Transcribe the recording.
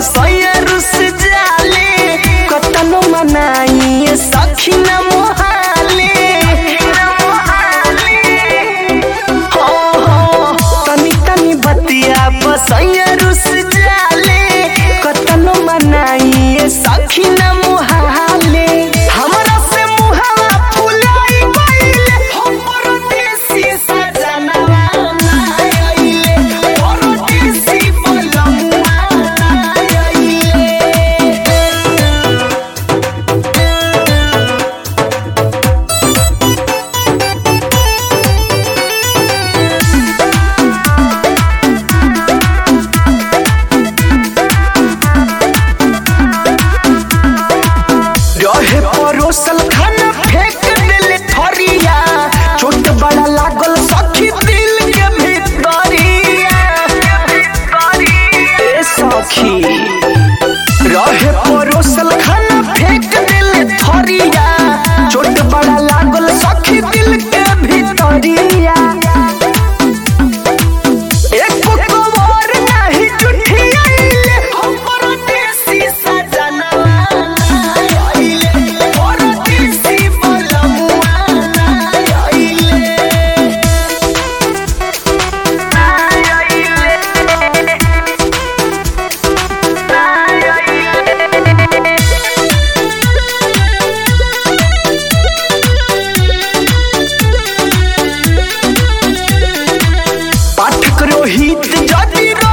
सैया रुस जाले कतनो मनाई सखी न मोहाले हो हो तनी तनी बतिया बसैया रुस जाले कतनो मनाई सखी न मोहाले हमरा से मुहावा फुलाई गइले हम परदेसी सजनवा ना आइले परदेसी बलमुआ ना आइले रहे परोसल खाना फेंक दिल थरिया चोट बड़ा लागल सखी दिल के भीतरिया ए सखी रहे परोसल खाना फेंक दिल थरिया चोट बड़ा लागल सखी दिल के भीतरिया एको कवर नाही जुठियाइले हम परदेसी सजनवा ना आइले परदेसी बलमुआ ना आइले ना आइले ना आइले पाठक रोहित जदि